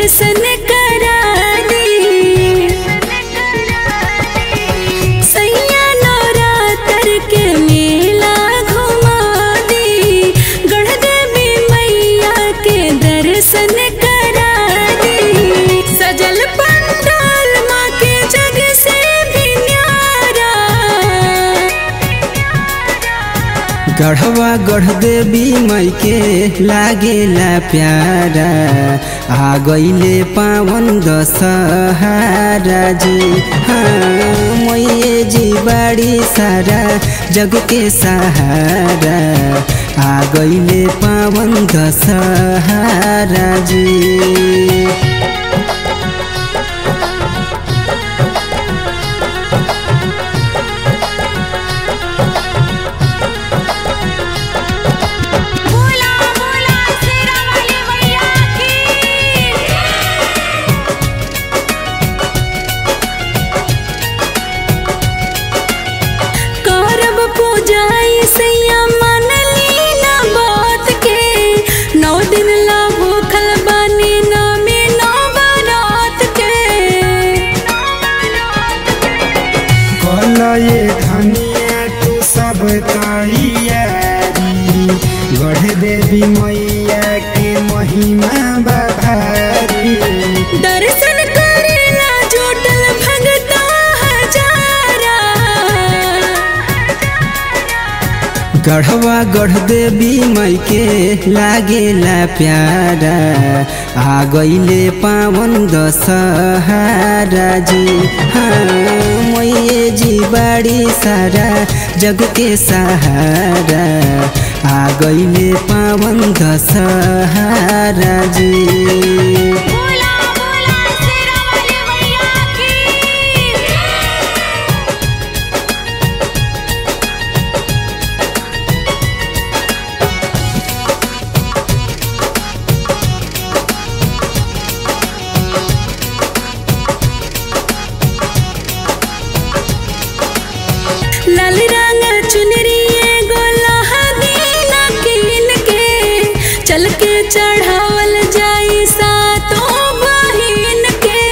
दर्शन करा दी सैया नवरात्र के मेला घुमा दी गढ़ देवी मैया के दर्शन करा दी सजल पंडाल माँ के जग से भी न्यारा गढ़वा गढ़ देवी मई के लागेला प्यारा आ गईले पावन दशहारा जी हाँ मैये जी बाड़ी सारा जग के सहारा आ गईले पावन दशहारा जी बोला बोला शेरा वाली मैया की करब पूजाई सैया मन लीना बात के नौ दिन ला भूखल बानी नामे नौ बारात के कल ये धनिया तू सब तैयारी गढ़ देवी मैया के महिमा बभारी दर्शन करेला जुटल भगता हजारा गढ़वा गढ़ देवी मई के लागेला प्यारा आ गईले पावन दशहारा जी हाँ मैये जी बाड़ी सारा जग के सहारा आ गईले पावन दशहारा जी बोला बोला शेरा वाली मैया की लाल रंग चुनरी एगो लहदीना कीन के चल के चढ़ावल जाई सातों बहिन के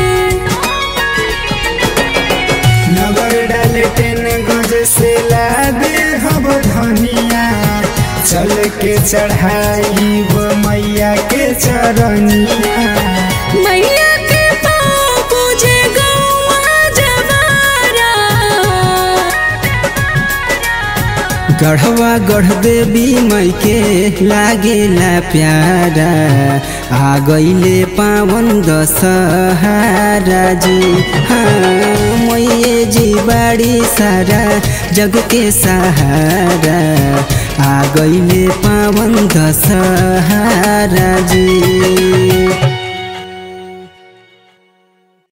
नगर डाल टेन गज से लादे हब धनिया चल के चढ़ाई वो मैया के चरनिया मैया के पाँव पूजे गौआ जवारा गढ़वा गढ़ देवी मई के लागेला प्यारा आ गईले पावन दशहारा जी हाँ मैये जी बाड़ी सारा जग के सहारा आ गईले पावन दशहारा जी